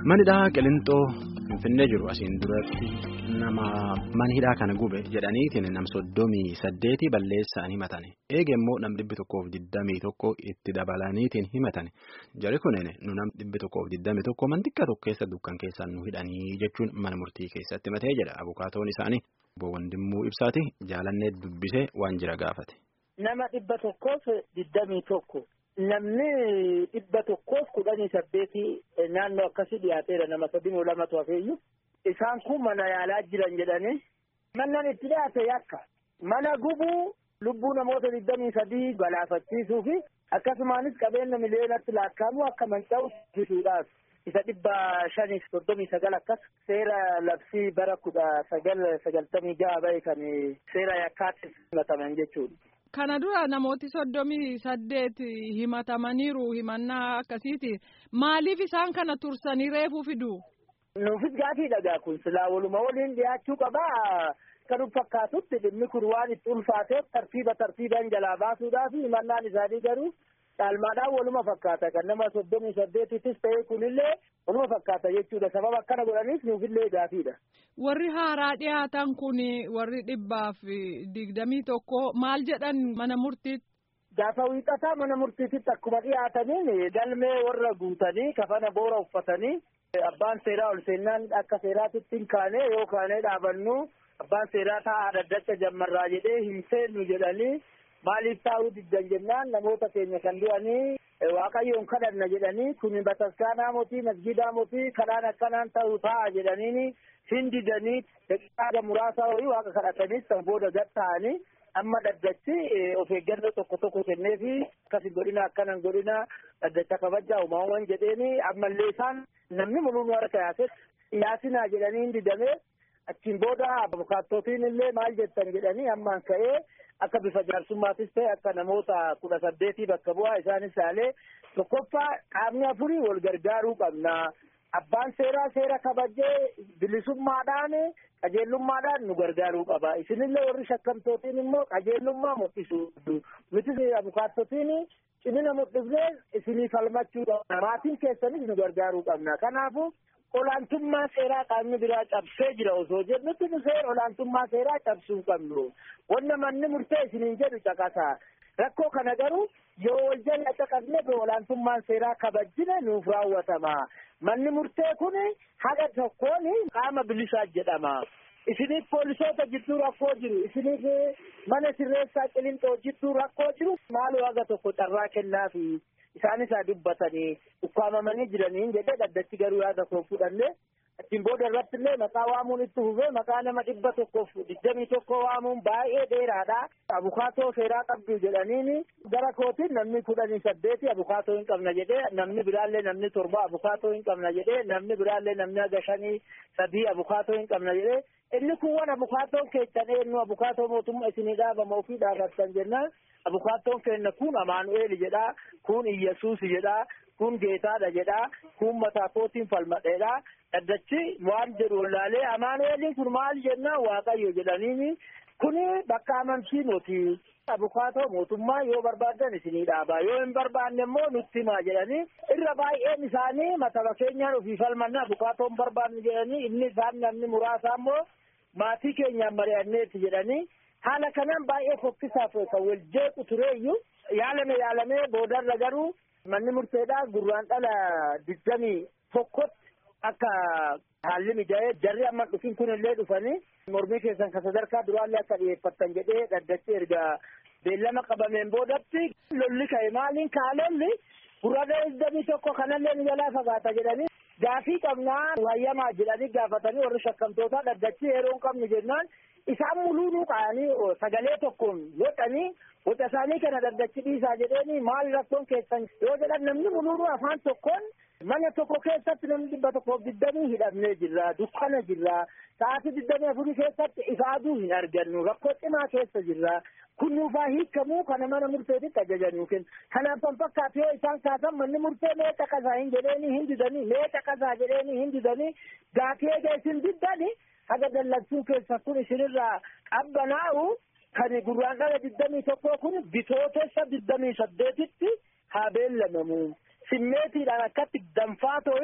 Manidhaa Qilintoo Finfinnee jiru asiin duratti nama manhidhaa kana gube jedhaniitiin nam soddomii saddeeti balleessaan himatan. Eege immoo nam dhibbi tokkoof digdamii tokko itti dabalaniitiin himatan. Jari kunin nu nam dhibbi tokkoof digdamii tokko mantikka tokko keessa dukkan keessaan nu hidhanii jechuun mana murtii keessatti himatee jedha. Abukaatoon isaanii obbo Wandimmuu Ibsaati jaalannee dubbisee waan jira gaafate. Nama dhibba tokkoof digdamii tokko. Namni dhibba tokkoof kudhanii saddeetii naannoo akkasii dhiyaateera nama sadimoo lamatu hafeeyyu. Isaan kun mana yaalaa jiran jedhanii. Mannan itti dhiyaate yakka. Mana gubuu lubbuu namoota digdamii sadii galaafachiisuu fi akkasumaanis qabeenya miliyoonatti lakkaa'amu akka manca'u taasisuudhaaf. Isa dhibba shaniif soddomii sagal akkas seera labsii bara kudha sagal sagaltamii jaha bahe kan seera yakkaatti himataman jechuudha. Kana dura namooti soddomii saddeet himatamaniiru himannaa akkasiiti. Maaliif isaan kana tursanii reefuu fidu? Nuufis gaafii dhagaa kun silaa waluma waliin dhiyaachuu qabaa. Kan fakkaatutti dhimmi kun waan itti ulfaateef tartiiba tartiibaan jalaa baasuudhaaf himannaan isaanii garuu caalmaadhaan waluma fakkaata. Kan nama soddomii saddeetittis ta'e kunillee waluma fakkaata jechuudha. Sababa akkana godhaniif nuufillee gaafiidha. Warri haaraa dhiyaatan kun warri dhibbaaf digdamii tokko maal jedhan mana murtiitti? Gaafa wiixataa mana murtiititti akkuma dhiyaataniin galmee warra guutanii kafana boora uffatanii abbaan seeraa ol seennaan akka seeraatitti hin kaane yoo kaanee dhaabannu abbaan seeraa taa'aa daddacha jammarraa jedhee hin seennu jedhanii maaliif taa'uu diddan jennaan namoota keenya kan du'anii waaqayyoon kadhanna jedhanii kun bataskaanaa mootii masgidaa mootii kadhaan akkanaan ta'uu ta'a jedhaniini hin didanii daqiiqaa muraasaa horii waaqa kadhatanii san booda gad ta'anii amma dhaddachi of eeggannoo tokko tokko kenneefi akkasi godhina akkanan godhina dhaddacha kabajaa uumamaawwan jedheeni ammallee isaan namni mul'uun harka yaase yaasinaa jedhanii hin didamee achiin booda abukaattootiin illee maal jettan jedhanii ammaan ka'ee akka bifa jaarsummaattis ta'e akka namoota kudha saddeetii bakka bu'aa isaanis taalee tokkoffaa qaamni afurii wal gargaaruu qabna. Abbaan seeraa seera kabajee bilisummaadhaan qajeellummaadhaan nu gargaaruu qaba. Isinillee warri shakkamtootiin immoo qajeellummaa mul'isu. Nuti abukaattotiin cimina mul'ifnee isinii falmachuu qabna. Maatiin keessanis nu gargaaruu qabna. Kanaafuu olaantummaa seeraa qaamni biraa cabsee jira osoo jennutti nu seera olaantummaa seeraa cabsuu qabnu. Wanna manni murtee isiniin jedhu caqasa. Rakkoo kana garuu yoo wal jala caqasne olaantummaan seeraa kabajjine nuuf raawwatama. Manni murtee kun haga tokkoon qaama bilisaa jedhama. Isiniif poolisoota jidduu rakkoo jiru. Isiniif mana sirreessaa qilinxoo jidduu rakkoo jiru. Maaloo haga tokko carraa kennaafi isaanis haa dubbatanii ukkaamamanii jiranii jedhee dhaddachi garuu yaada koo fudhanne achiin booda irratti illee maqaa waamuun itti fufee maqaa nama dhibba tokkoof digdamii tokko waamuun baay'ee dheeraadha. Abukaatoo seeraa qabdu jedhaniini gara kootiin namni kudhanii saddeeti abukaatoo hin qabna jedhee namni biraallee namni torba abukaatoo hin qabna jedhee namni biraallee namni haga shanii sadii abukaatoo hin qabna jedhee inni kun waan abukaatoon keessan eenyu abukaatoo mootummaa isinii dhaabama ofii dhaabattan jennaan abukaatoon keenya kun amaanu'eel jedhaa kun iyyesuus jedhaa kun geetaadha jedhaa kun mataa kootiin falmadheedha dhaddachi waan jedhu wallaalee amaanu'eeliin kun maal jennaan waaqayyo jedhaniini kun bakka amantii nuti abukaatoo mootummaa yoo barbaadan isinii dhaabaa yoo hin barbaanne immoo nutti himaa jedhanii irra baay'een isaanii mataba keenyaan ofii falmanna abukaatoon barbaanne jedhanii inni isaan namni muraasa immoo maatii keenyaan mari'anneeti jedhanii haala kanaan baay'ee fokkisaaf kan wal jeequ tureeyyuu yaalame yaalamee boodarra garuu manni murteedhaa gurraan dhala digdamii tokkotti akka haalli mijaa'ee jarri amma dhufin kun illee dhufanii mormii keessan kan sadarkaa duraallee akka dhiyeeffattan jedhee dhaddachi erga beellama qabameen boodatti lolli ka'e maaliin kaalolli gurraan digdamii tokko kanallee ni jalaa fagaata jedhanii gaafii qabnaa hayyamaa jedhanii gaafatanii warri shakkamtootaa dhaddachi yeroo hin qabnu jennaan isaan muluunuu qaanii sagalee tokkoon godhanii waca isaanii kana dhaddachi dhiisaa jedheeni maal rakkoon keessan yoo jedhan namni muluunuu afaan tokkoon mana tokko keessatti namni dhibba tokkoof digdamii hidhamnee jirra dukkana jirra sa'aatii digdamii afurii keessatti ifaaduu hin argannu rakkoo cimaa keessa jirra kun nuufaa hiikamuu kana mana murteetitti ajajanii kenna kanaaf kan fakkaatu yoo isaan kaasan manni murtee mee caqasaa hin jedheeni hin didanii mee caqasaa jedheeni hin didanii gaafii eega isin diddani haga dallagsuu keessa kun isinirraa qabbanaa'u kan gurraan dhala digdamii tokkoo kun bitootessa digdamii saddeetitti haa beellamamu simmeetiidhaan akkatti danfaa ta'e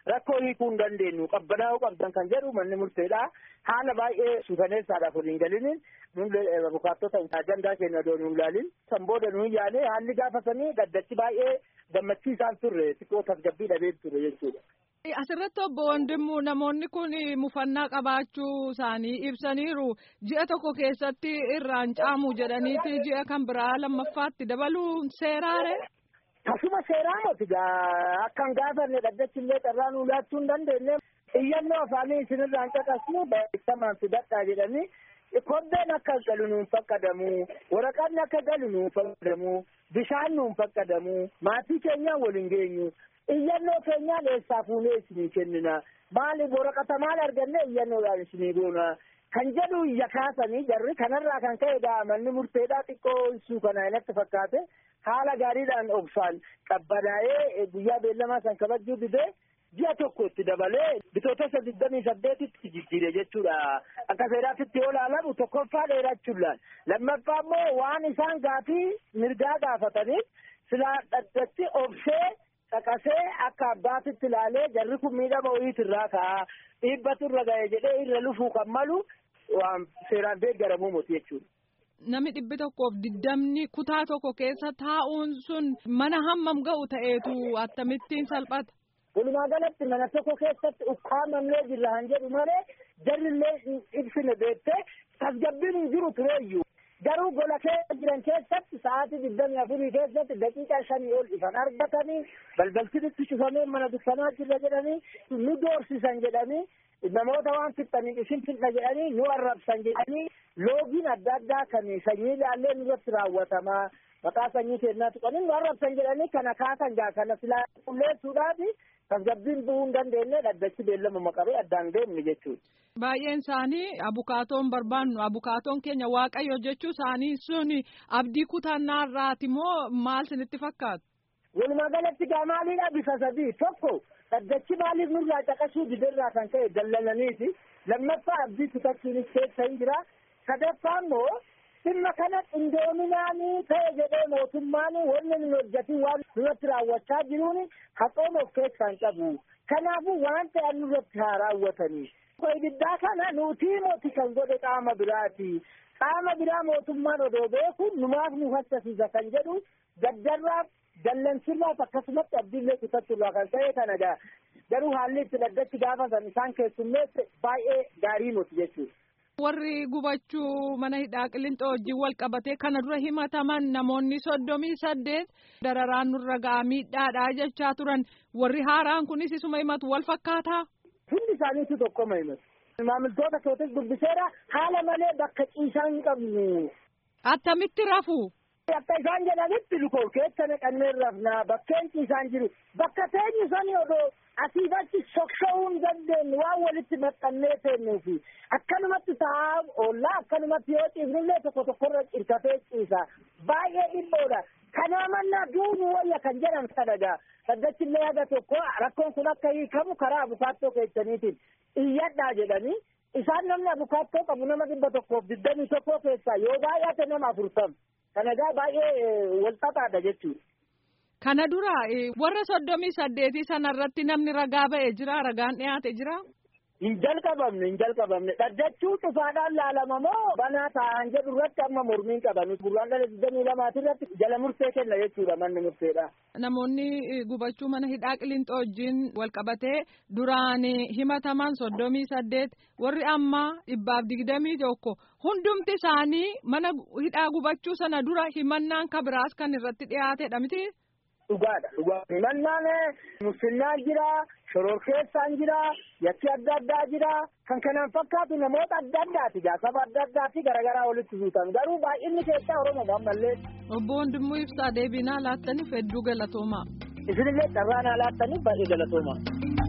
rakkoo hiikuu hin dandeenyu qabbanaa'uu qabdan kan jedhu manni murteedha haala baay'ee suukaneessaadhaaf waliin galiniin abukaattota ajandaa keenya odoo nuun laalin san booda nuun yaane haalli gaafasanii gaddachi baay'ee gammachiisaan turre xiqqoo tasgabbii dhabee ture jechuudha. Asirratti obbo Wandimmu namoonni kun mufannaa qabaachuu isaanii ibsaniiru ji'a tokko keessatti irraan caamu jedhaniiti ji'a kan biraa lammaffaatti dabaluu seeraare. Tasuma seeraa moti akkan gaafanne dhaddachi illee carraa nuu laachuu hin dandeenye iyyannoo afaanii isinirraan caqasnu beekamaan fidadhaa jedhanii kobbeen akka galu nuun fakkadamu waraqaan akka galu nuun fakkadamu bishaan nuun fakkadamu maatii keenyaan waliin geenyu iyyannoo keenyaan eessaa fuunee isinii kennina maaliif waraqata maal arganne iyyannoodhaan isinii goona kan jedhu iyya kaasanii jarri kanarraa kan ka'e manni murteedhaa xiqqoo ibsuu kana inatti fakkaate haala gaariidhaan obsaan qabbanaa'ee guyyaa beellamaa san kabajuu didee ji'a tokko itti dabalee bitootessa digdamii saddeetitti jijjiire jechuudha akka seeraatitti yoo ilaalamu tokkoffaa dheerachuudhaan lammaffaa immoo waan isaan gaafii mirgaa gaafataniif silaa dhaddachi obsee caqasee akka abbaatitti ilaalee jarri kun miidhama wayiitirraa ka'a dhiibbatu irra ga'e jedhee irra lufuu kan malu waan seeraan deeggaramuu moti jechuudha. Nami dhibbi tokkoof diddamni kutaa tokko keessa taa'uun sun mana hammam ga'u ta'eetu akkamittiin salphata. Walumaa galatti mana tokko keessatti ukkaamamnee jirra han jedhu malee jarrillee ibsine beektee tasgabbiin hin jiru tureeyyuu. Garuu gola keessa jiran keessatti sa'aatii digdamii afurii keessatti daqiiqaa shanii ol ifan argatanii balbaltinitti cufamee mana dukkanaa jirra jedhanii nu doorsisan jedhanii namoota waan fixxanii isin fixna jedhanii nu arrabsan jedhanii loogiin adda addaa kan sanyii ilaallee nurratti raawwatamaa maqaa sanyii keenyaa tuqanii nu arrabsan jedhanii kana kaasan gaa kana silaa qulleessuudhaafi tasgabbiin bu'uu hin dandeenye dhaddachi beellamuma qabee addaan deemne jechuudha. Baay'een isaanii abukaatoon barbaannu abukaatoon keenya waaqayyo jechuu isaanii sun abdii kutannaarraati moo maal sinitti fakkaatu? Walumaa galatti gaa maaliidha bifa sadii tokko dhaddachi maaliif nurraa caqasuu didirraa kan ka'e dallalaniiti lammaffaa abdii kutachuunis keessa hin jira sadaffaa immoo dhimma kana qindoominaanii ta'e jedhee mootummaan wanni nun hojjetin waan nurratti raawwachaa jiruun haqooma of keessaa hin qabu kanaafuu waan ta'an nurratti haa raawwatanii. ibiddaa kana nutii moti kan godhe qaama biraati qaama biraa mootummaan odoo beeku numaaf nu hassasiisa kan jedhu gaddarraaf dallansirraaf akkasumatti abdiillee kutachuurraa kan ta'e kana gaa garuu haalli itti dhaddachi gaafatan isaan keessummeesse baay'ee gaarii moti jechuudha. Warri gubachuu mana hidhaa qillinxoo wajjin wal qabatee kana dura himataman namoonni soddomii saddeet dararaan nurra ga'aa miidhaadhaa jechaa turan warri haaraan kunis isuma himatu wal fakkaataa. Hundi isaaniitu tokkoma himatu. Maamiltoota kootis dubbiseera haala malee bakka ciisaa hin qabnu. Attamitti rafu? Akka isaan jedhanitti lukoo keessa naqannee rafnaa bakkeen ciisaan jiru bakka teenyu sani odoo asiif achi socho'uu hin dandeenyu waan walitti maxxannee teennuufi akkanumatti taa'aa oollaa akkanumatti yoo ciifnillee tokko tokkorra cirkatee ciisa baay'ee dhibboodha. Kanaa mannaa duunu wayya kan jedhan kadhagaa. Saddachillee haga tokko rakkoon kun akka hiikamu karaa abukaattoo keessaniitiin iyyadhaa jedhanii isaan namni abukaattoo qabu nama dhibba tokkoof digdamii tokkoo keessaa yoo baay'ate nama afurtam. Kanagaa baay'ee walxaxaadha jechuudha. Kana dura warra soddomii saddeetii sanarratti namni ragaa ba'ee jira ragaan dhiyaate jira. Hin jalqabamne hin jalqabamne dhaddachuu cufaadhaan laalama moo banaa taa'an jedhu irratti amma mormiin qaban gurraan dhala digdamii lamaati irratti jala murtee kenna jechuudha manni murteedha. Namoonni gubachuu mana hidhaa qillinxoo wajjin wal qabatee duraan himataman soddomii saddeet warri ammaa dhibbaaf digdamii tokko hundumti isaanii mana hidhaa gubachuu sana dura himannaan kabiraas kan irratti dhiyaatedha miti. Dhugaadha dhugaadha himannaan musliimaan jira shororkeessaan jira yakki adda addaa jira kan kanaan fakkaatu namoota adda addaati saba adda addaati garaagaraa walitti suutan garuu baay'inni keessaa oromoo ammallee. Obbo Wandimmoo Ibsaa deebinaa laattaniif hedduu galatoomaa. Isinillee carraa naa laattaniif baay'ee galatoomaa.